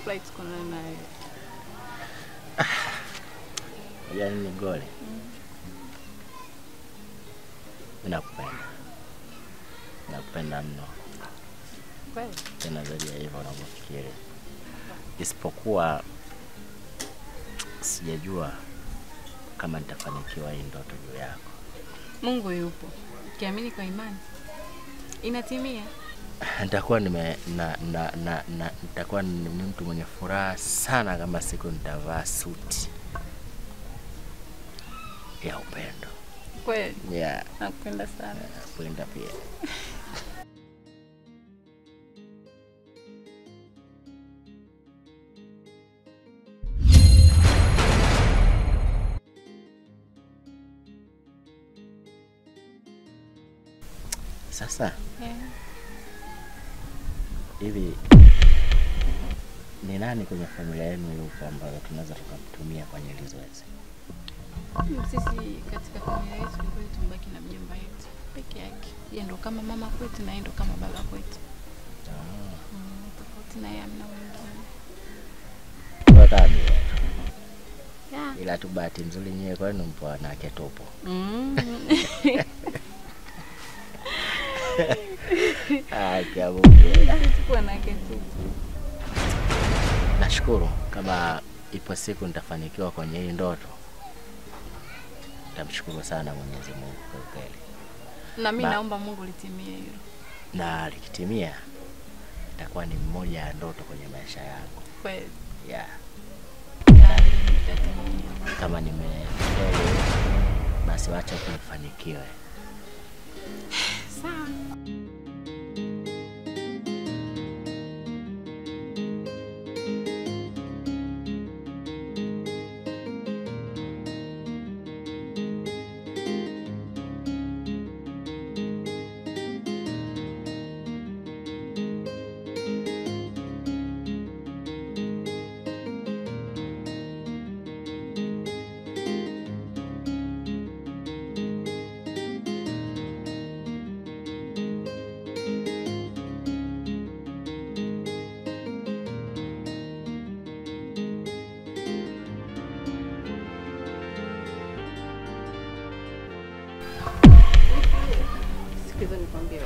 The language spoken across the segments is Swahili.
nafurahi tukuonana naye. Yaani ni goli. Mimi nakupenda. Nakupenda mno. Kweli? Tena zaidi ya hivyo unavyofikiri. Isipokuwa sijajua kama nitafanikiwa hii ndoto juu yako. Mungu yupo. Ukiamini kwa imani inatimia. Nitakuwa nime na, na, na, na nitakuwa ni ni mtu mwenye furaha sana kama siku nitavaa suti ya upendo. Kweli? Yeah, Nakupenda sana. napenda pia. Sasa Yeah. hivi ni nani kwenye familia yenu yupo ambayo tunaweza tukamtumia kwenye hili zoezi? Sisi katika familia yetu ni kweli tumebaki na mjomba wetu peke yake. Yeye ndo kama mama kwetu na yeye ndo kama baba kwetu. Ah, Mm, tofauti na yeye hamna mwingine. wakami Yeah. ila tu bahati nzuri nyewe kwenu mpo wanawake tupo. Mm. Ah, kia Mungu. Sisi tuko wanawake tu. Nashukuru kama ipo siku nitafanikiwa kwenye hii ndoto, nitamshukuru sana Mwenyezi Mungu kwa kweli, Na mimi Ba- naomba Mungu litimie hilo. na likitimia itakuwa ni mmoja ya ndoto kwenye maisha yangu Kweli. yeah. Naamini litatimia. Kama nimefeli basi wacha tu nifanikiwe. Sawa. Sikiza nikwambie.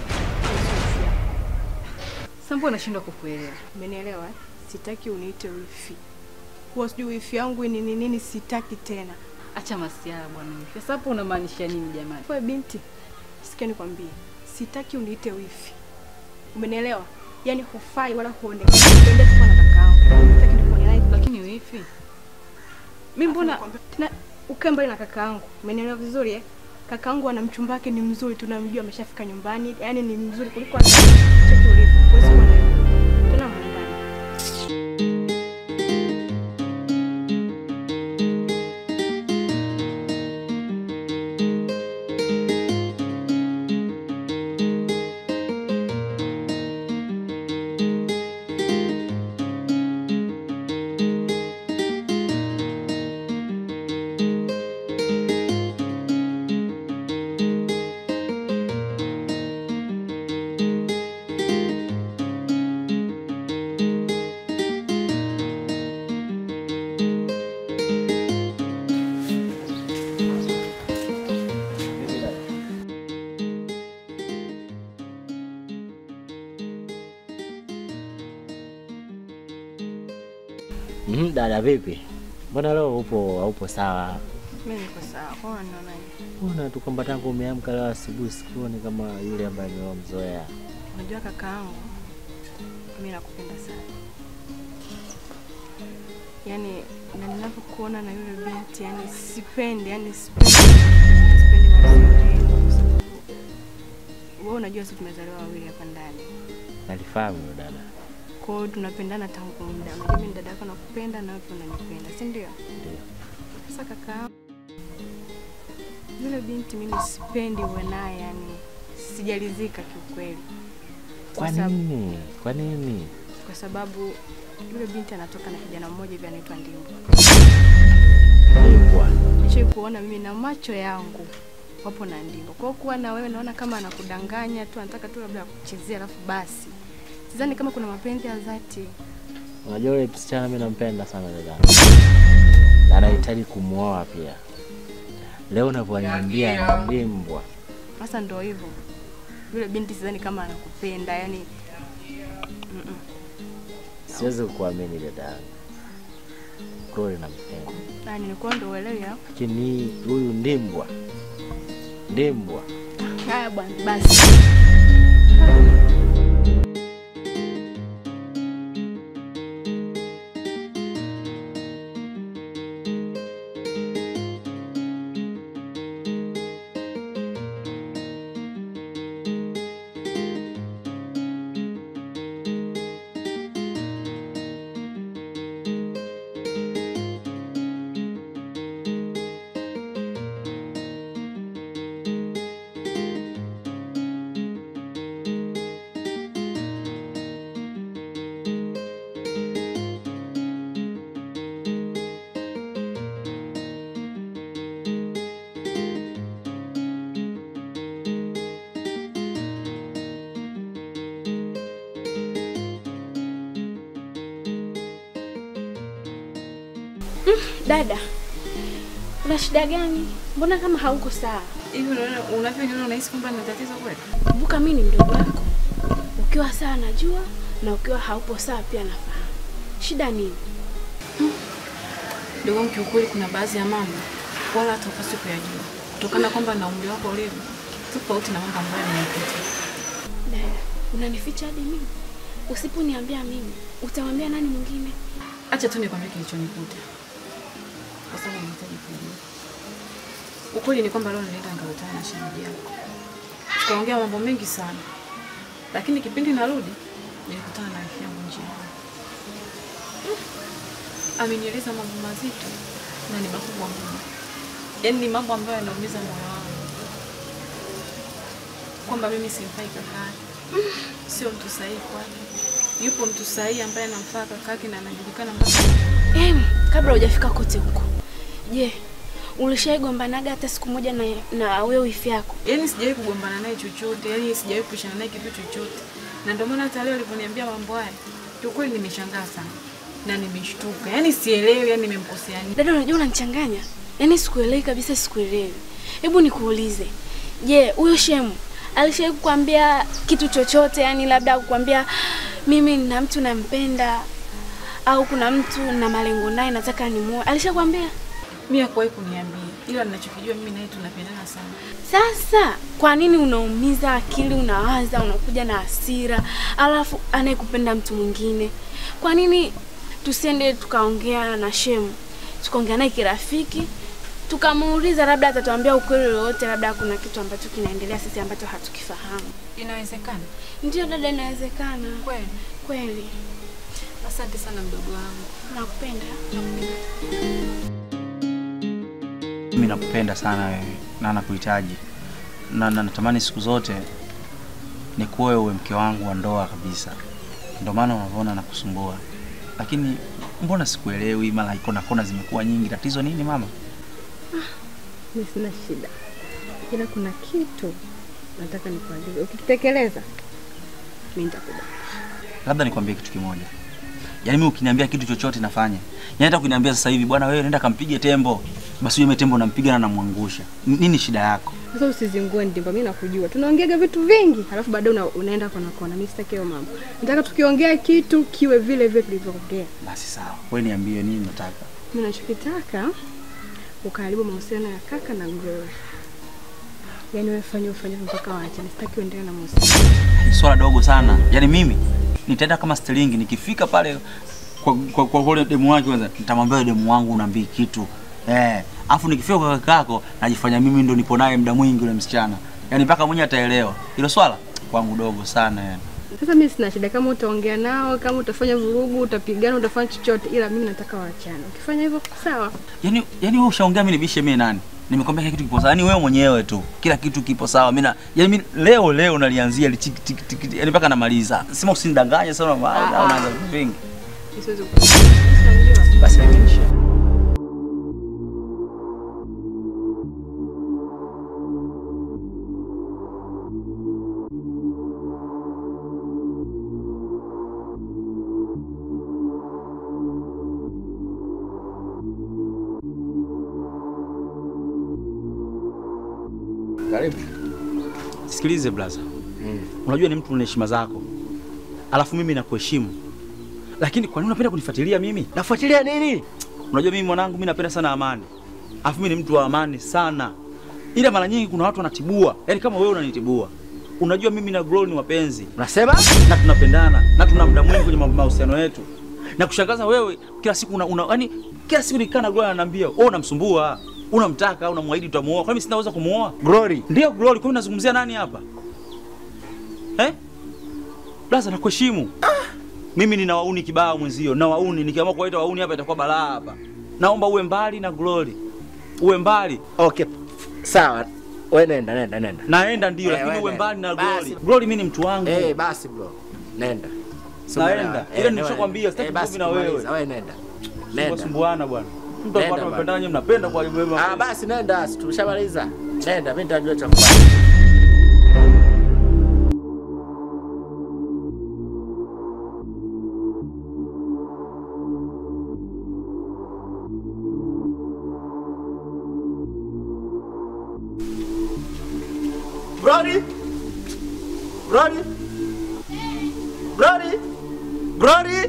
Sasa mbona nashindwa kukuelewa? Umenielewa? eh? Sitaki uniite wifi. Huwa sijui wifi yangu ni nini nini, sitaki tena. Acha masiara bwana. Sasa hapo unamaanisha nini jamani? Wewe binti, sikia nikwambie, sitaki uniite wifi. Umenielewa? Yaani hufai wala huonekani. Uende tu na kakaangu. Sitaki nikuone naye. Lakini wifi, mimi mbona Nakwambia, tena ukae mbali na kakaangu. Umenielewa vizuri eh? Kakaangu ana mchumba wake ni mzuri, tunamjua ameshafika nyumbani. Yaani ni mzuri kuliko hata cheki ulivyo. Huwezi kuwa na yeye. Tena mwandani. Mhm, dada vipi? Mbona leo upo haupo sawa? Mimi niko sawa. Kwa hiyo unaonaje? Mbona tu kwamba tangu umeamka leo asubuhi sikuoni kama yule ambaye nimemzoea. Unajua kakaangu, mimi nakupenda sana. Yaani na ninavyokuona na yule binti, yani sipendi, yani sipendi, sipendi mahusiano yenu kwa sababu wewe unajua sisi tumezaliwa wawili hapa ndani. Nalifahamu hilo dada. Kwa hiyo tunapendana tangu muda. Unajua mimi ni dada yako nakupenda na wewe pia unanipenda, si ndio? Ndio. Sasa kaka, yule binti mimi sipendi uwe naye, yani sijalizika kiukweli. Kwa sababu- nini? Kwa nini? kwa sababu yule binti anatoka na kijana mmoja hivi anaitwa Ndimbo. Bingwa. Nishai kuona mimi na macho yangu wapo na Ndimbo. Kwa hiyo kuwa na wewe naona kama anakudanganya tu, anataka tu labda kuchezea, alafu basi sidhani kama kuna mapenzi ya dhati. Unajua yule msichana mimi nampenda sana dada. Na anahitaji kumwoa pia. Leo unavyoniambia ndimbwa. Sasa ndo hivyo. Yule binti sidhani kama anakupenda, yani mm-mm. Siwezi kukuamini dada. Kweli nampenda. Yani nilikuwa ndo uelewi au? Lakini huyu ndimbwa. Ndimbwa. Haya bwana, basi. Dada, una shida gani? Mbona kama hauko sawa? Hivi unaona unavyoniona unahisi kwamba nina tatizo kweli? Kumbuka mimi ni mdogo wako. Ukiwa sawa najua na ukiwa haupo sawa pia nafahamu. Shida nini? Ndugu wangu, kiukweli kuna baadhi ya mambo wala hata upaswi kuyajua kutokana kwamba na umri wako ulivyo tofauti na mambo ambayo nimepitia. Dada, unanificha hadi mimi? Usiponiambia mimi, utamwambia nani mwingine? Acha tu nikwambie kilichonikuta, kwa sababu nahitaji kujua. Ukweli ni kwamba leo nilienda nikakutana na shemeji yako, tukaongea mambo mengi sana, lakini kipindi narudi nilikutana na rafiki yangu njiani. Mm. Amenieleza mambo mazito na ni makubwa mno, yaani ni mambo ambayo yanaumiza moyo wangu, kwamba mimi simfai kakake, sio mtu sahihi kwake. Yupo mtu sahihi ambaye anamfaa kakake na anajulikana mpaka Em, kabla hujafika kote huko. Je, ulishaigombanaga hata siku moja na, na wewe wifi yako? Yaani sijawahi kugombana naye chochote, yaani sijawahi kushana naye kitu chochote, na ndio maana hata leo alivyoniambia mambo haya, kiukweli nimeshangaa sana na nimeshtuka, yaani sielewi, yaani nimemkosea nini. Dada, unajua unanichanganya. Yaani sikuelewi kabisa, sikuelewi. Hebu nikuulize, je, huyo shemu alishawahi kukwambia kitu chochote? Yani labda kukwambia mimi nina mtu nampenda, au kuna mtu na malengo naye nataka nimuoe, alishakwambia? Mimi hakuwahi kuniambia, ila ninachokijua mimi naye tunapendana sana. Sasa kwa nini unaumiza akili, unawaza, unakuja na hasira, alafu anayekupenda mtu mwingine? Kwa nini tusiende tukaongea na shemu, tukaongea naye kirafiki, tukamuuliza, labda atatuambia ukweli wowote, labda kuna kitu ambacho kinaendelea sisi ambacho hatukifahamu. Inawezekana Ndio dada, inawezekana kweli. kweli. Asante sana mdogo wangu. Nakupenda. Mimi nakupenda sana wewe na nakuhitaji na, na natamani siku zote nikuoe uwe mke wangu wa ndoa kabisa. Ndio maana unavyoona nakusumbua, lakini mbona sikuelewi? Mara kona kona zimekuwa nyingi. Tatizo nini mama? Mimi sina shida, ila kuna kitu nataka nikuagize. Ukitekeleza mimi nitakubali. Labda nikwambie kitu kimoja, yaani mimi ukiniambia kitu chochote nafanya. Yaani hata ukiniambia sasa hivi, bwana wewe nenda kampige tembo, basi yule tembo nampiga na namwangusha. N- Nini shida yako? Sasa usizingue ndimba, mimi nakujua. Tunaongeaga vitu vingi, halafu baadaye una, unaenda kona kona. Mimi sitaki hayo mambo. Nataka tukiongea kitu kiwe vile vile tulivyoongea. Basi sawa, wewe niambie nini unataka. Mimi nachokitaka ukaribu mahusiano ya kaka na Glory. Yaani wewe fanya ufanye mpaka waachane. Sitaki uendelee na mahusiano. Ni swala dogo sana. Yaani mimi nitaenda kama stilingi, nikifika pale kwa kwa, kwa, kwa ule demu wake kwanza, nitamwambia yule demu wangu unaambii kitu eh, afu nikifika kwa kakako najifanya mimi ndo nipo naye muda mwingi yule msichana, yaani mpaka mwenyewe ataelewa hilo swala kwangu dogo sana yani. Sasa mimi sina shida kama utaongea nao, kama utafanya vurugu, utapigana, utafanya chochote, ila mimi nataka waachane. Ukifanya hivyo sawa. Yaani yaani wewe ushaongea mimi nibishe mimi nani? Nimekwambia kila kitu kipo sawa. Yaani wewe mwenyewe tu. Kila kitu kipo sawa. Mimi na yaani mimi leo leo nalianzia lichiki tiki tiki. Yaani mpaka namaliza. Sema usinidanganye sana maana Ah, ah. unaanza vitu vingi. Siwezi kukuelewa. Basi nimeisha. Karibu. Sikilize blaza, unajua ni mtu una heshima zako, alafu mimi nakuheshimu, lakini kwa nini unapenda kunifuatilia mimi? Nafuatilia nini? Unajua mimi mwanangu, mimi napenda sana amani, alafu mimi ni mtu wa amani sana, ila mara nyingi kuna watu wanatibua, yaani kama wewe unanitibua. Unajua mimi na Glory ni wapenzi Unasema? na tunapendana na tuna muda mwingi kwenye ma- mahusiano yetu, na kushangaza wewe kila siku una, una yani kila siku nikaa na Glory ananiambia wewe unamsumbua, unamtaka, unamwahidi utamuoa. Kwa mimi sina uwezo kumuoa. Glory. Ndio Glory, kwa nini nazungumzia nani hapa? Eh? Blaza nakuheshimu. Mimi nina wauni kibao mwenzio, na wauni nikiamua kuwaita wauni hapa itakuwa balaa hapa. Naomba uwe mbali na Glory. Uwe mbali. Okay. Sawa. Wewe nenda, nenda, nenda. Naenda ndio, Eh, lakini wewe uwe nenda. mbali na Basi. Glory. Glory mimi ni mtu wangu. Eh, basi bro. Nenda. Naenda. Eh, Ile nilishakwambia, sitaki eh, basi ugomvi na wewe. kumaliza, Wewe nenda. Nenda. Sumbuana bwana. Mtu Nenda apata bwana. mapendana nyinyi mnapenda kwa hivyo Ah, basi nenda, si tumeshamaliza. Nenda, mimi nitajua cha kufanya. Brody! Brody! Brody! Brody!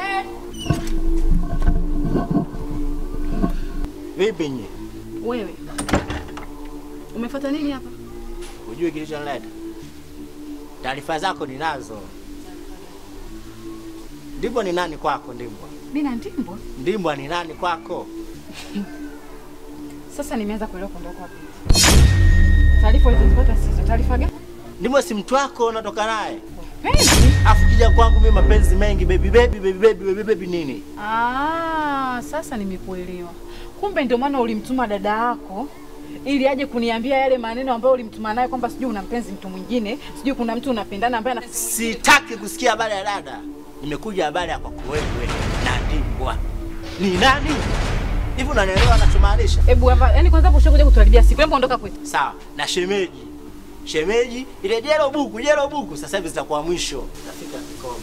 Vipi nye? Wewe umefuata nini hapa? Hujui kilichonileta? Taarifa zako ninazo. Ndimbwa ni nani kwako? Ndimbwa, Mimi na Ndimbwa. Ndimbwa ni nani kwako? Sasa nimeanza kuelewa kuondoka wapi. Taarifa ulizozipata sizo. Taarifa gani? Ndimbwa si mtu wako, unatoka naye Penzi. afu kija kwangu mimi mapenzi mengi, baby baby baby baby baby baby nini? Ah, sasa nimekuelewa. Kumbe ndio maana ulimtuma dada yako ili aje kuniambia yale maneno ambayo ulimtuma naye kwamba sijui una mpenzi mtu mwingine, sijui kuna mtu unapendana ambaye ana... Sitaki kusikia habari ya dada, nimekuja habari ya kwako wewe na Ndimbwa. Ni nani hivi? Unanielewa anachomaanisha? Hebu hapa, yani kwanza hapo ushakuja kutuharibia siku. Hebu ondoka kwetu. Sawa na shemeji, shemeji ile jero buku jero buku, sasa hivi zitakuwa mwisho. Nafika kikomo.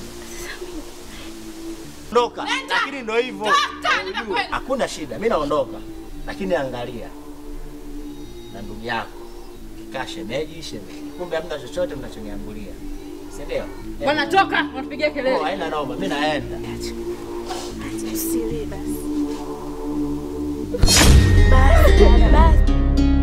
Ondoka, lakini ndo hivyo. Unajua, Hakuna shida, mimi naondoka, lakini angalia na ndugu yako kikaa shemeji shemeji, kumbe hamna chochote mnachoniambulia, si ndio? Bwana toka, unatupigia Oh, kelele. haina noma, mimi naenda. Usilie basi. Basi, basi.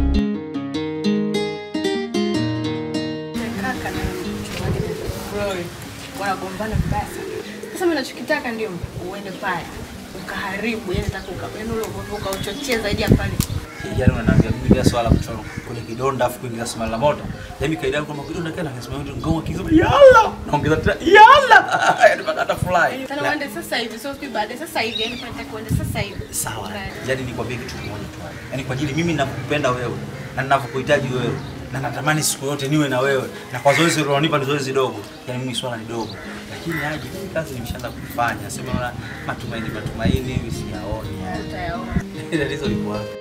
Kaka na mchungaji Glory wanagombana vibaya sana. Sasa mimi nachokitaka ndio uende pale ukaharibu, yani nataka ukapenda ule ugomvi ukauchochea zaidi ya pale. Yaani unaniambia mimi bila swala kuchora kwenye kidonda afu kuingiza sima la moto. Yaani kaida yangu kama kidonda kana nasema mtu ngoma kizo. Yalla! Naongeza tena yalla! Yaani mpaka hata fly. Tena uende sasa hivi, sio siku baadaye, sasa hivi, yani pale nataka uende sasa hivi. Sawa. Yaani nikwambie kitu kimoja tu. Yaani kwa ajili mimi ninakupenda wewe na ninavyokuhitaji wewe na natamani siku yote niwe na wewe na kwa zoezi ulionipa ni zoezi dogo. Yaani mimi swala ni dogo. Lakini aje mimi kazi nimeshaanza kufanya. Sema na matumaini matumaini hivi siyaoni. yaani. Utayaona. Tatizo liko wapi?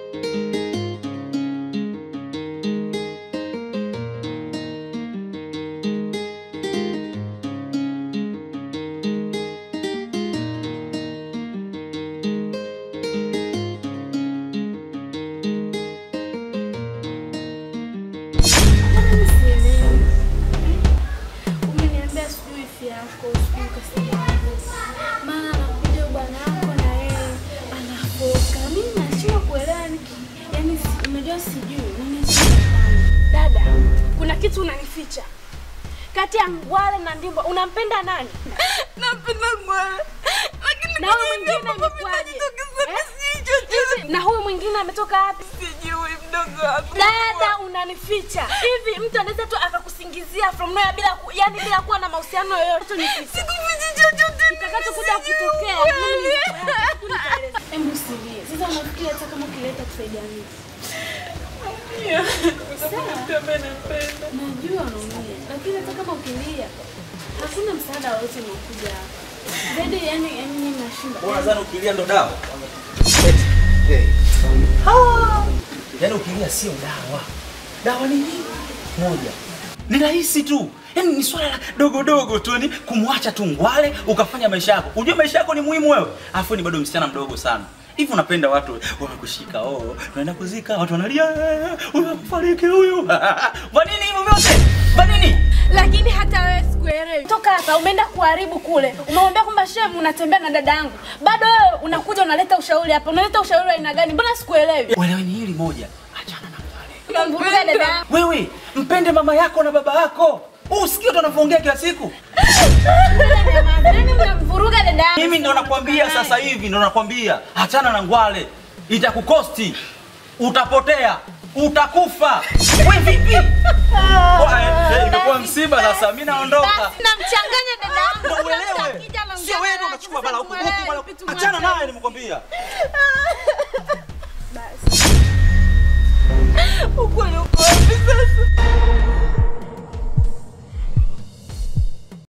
Sielewi. Umeniambia sijui ifi yako, sijui kasema maana anakuja bwana yako na yeye anafoka. Mimi nashindwa kuelewa ni yani, si- unajua sijui mimi Dada, kuna kitu unanificha kati ya Ngwale na Ndimbwa. Unampenda nani? napenda Ngwale, lakini Na huyu mwingine imekuwaje? Eh? Hivi, Na huyu mwingine ametoka wapi? sijui mdogo wangu. Dada, unanificha hivi. Mtu anaweza tu akakusingizia from nowhere bila ku, yani bila kuwa na mahusiano yoyote. Nificha Sikufichi chochote. kitakachokuja kutokea mimi nitaeleza. Hebu usilie. Sasa unafikiri hata kama ukileta kusaidia nini? Najua unaumia, lakini hata kama ukilia hakuna msaada wowote unaokuja hapa. Zaidi yani yani mimi nashinda. Unadhani ukilia ndo dawa? Yaani ukilia sio dawa. Dawa ni nini? Moja. Ni rahisi tu. Yaani ni swala la dogo dogo tu, yani kumwacha tu Ngwale ukafanya maisha yako. Unajua maisha yako ni muhimu wewe. Alafu ni bado msichana mdogo sana. Hivi unapenda watu wamekushika, oh, unaenda kuzika, watu wanalia, unafariki huyu. Kwa nini hivyo vyote? Kwa nini? Lakini hata wewe sikuelewi. Toka hapa umeenda kuharibu kule. Umemwambia kwamba shem unatembea na dada yangu. Bado wewe unakuja unaleta ushauri hapa. Unaleta ushauri wa aina gani? Mbona sikuelewi? Ueleweni hili moja. Achana na wale. Unamvuruga dada yangu. Wewe mpende mama yako na baba yako. Usikie tu anavyoongea kila siku. Nani unamvuruga dada yangu? Mimi ndo nakwambia sasa hivi, ndo nakwambia achana na ngwale, itakukosti, utapotea, utakufa. We vipi? Wa, eh, eh, Imekuwa msiba sasa, mimi naondoka. Basi namchanganya dada yangu. Ndo uelewe, Akija anaongea sio wewe ndo naye, unachukua bala huku sikuelewi, huku, bala- vitu achana mwache. naye, nimekwambia.